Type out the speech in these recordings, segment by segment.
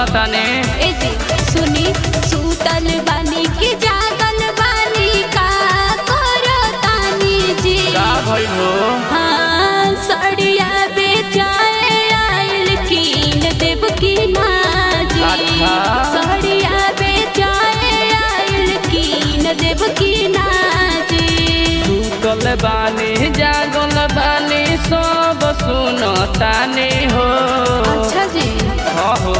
सुनताने ए जी सुनी सूतल बानी के जागल बानी का करो तानी जी का भइल हो हाँ सड़िया बेचाए आइल कीन देव की नाजी अच्छा। सड़िया बेचाए आइल कीन देव की नाजी सुतल बानी जागल बानी सब सुनताने हो अच्छा जी हाँ हो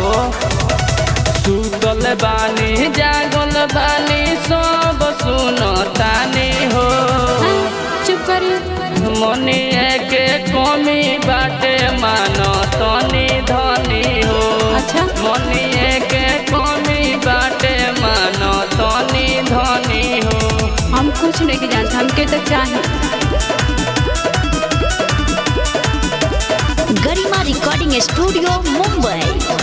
सुतल बानी जागल बानी सब सुनताने हो हाँ, चुप करिए मनिए के कमी बाटे मान तनी धनी हो अच्छा। मनिए के कमी बाटे मान तनी धनी हो हम कुछ नहीं जानते हमके तो चाहिए गरिमा रिकॉर्डिंग स्टूडियो मुंबई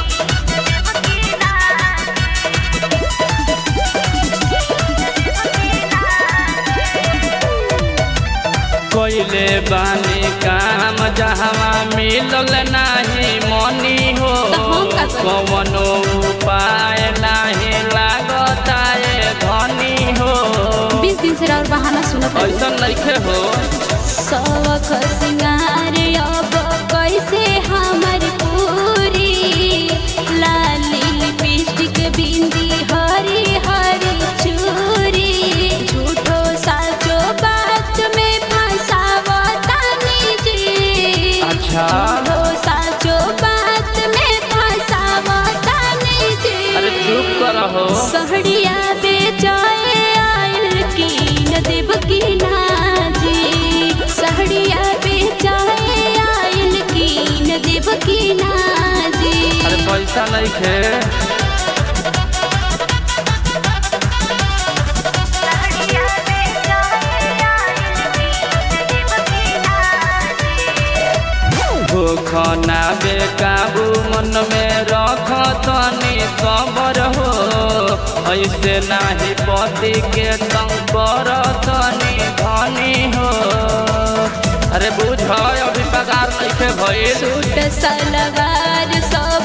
कोइले बानी काम जहवा मिलल नाही मनी हो तो हम का करी? कवनो उपाय नाही लागता ए धनी हो बीस दिन से और बहाना सुनत रही। ऐसा नइखे हो शौक सिंगार अब कैसे हमर पूरी लाली लिपस्टिक बिंदी हरी हरी चूरी झूठो साचो बात में फंसावतानी जी अच्छा। झूठो साचो बात में फंसावतानी जी अरे चुप कर हो सहड़िया बेचाए आयल कीन देव की नाजी सहड़िया बेचाए आयल कीन देव की नाजी अरे पैसा नइखे भूखना बेकाबू मन में रख तनी सबर हो ऐसे नाही पति के तंग कर तनी धनी हो अरे बुझ अभी पगार नइखे भइल सूट सलवार सब